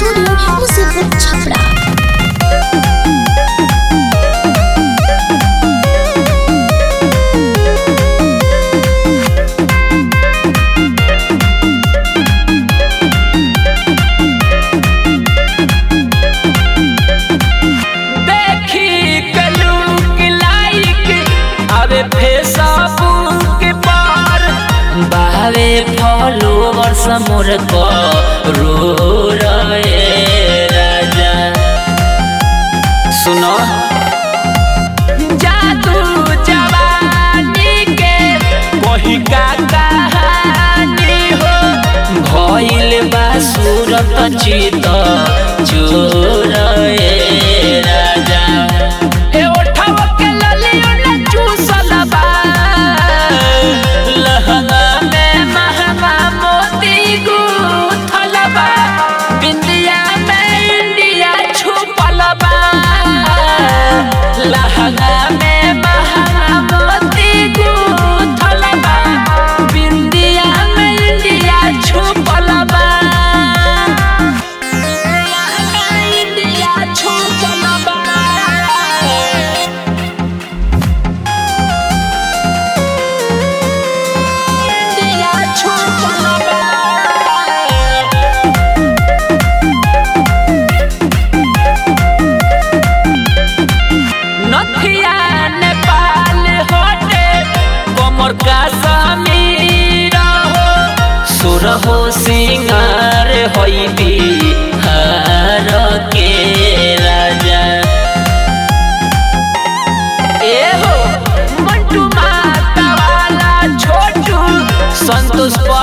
studio मुसीबत छपरा देखी कलू के लाइक आवे फेसबुक पर बावे फॉलोवर समोर को रो रहे राजा सुनो जादू जवानी के वही का कहानी हो भइल बा सूरत चित चोर ए राजा हे ओठव के ललियो न चूसल बा लहंगा में महंगा मोती गूथल बा बिंदिया में इंडिया छुपल बा लहंगा में महंगा मोती गूथल बा बिंदिया में इंडिया छुपल बा इंडिया छुपल बा इंडिया छुपल बा नथिया नेपाल होटे कमर का समीर हो सुर हो सिंगार होई बिहार के राजा ए हो मंटू माता वाला छोटू संतोष